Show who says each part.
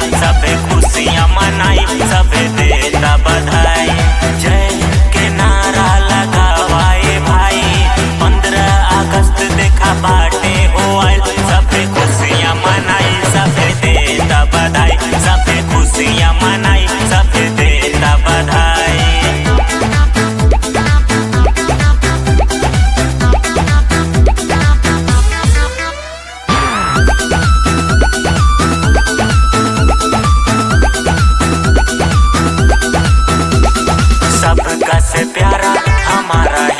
Speaker 1: सबे खुशियाँ मनाई सबे देता बधाई जय के नारा लगावाए भाई पंद्रह अगस्त देखा बाटे हो आइल सबे खुशियाँ मनाई सबे देता बधाई सबे खुशियाँ मनाई सबे देता बधाई सबका से प्यारा हमारा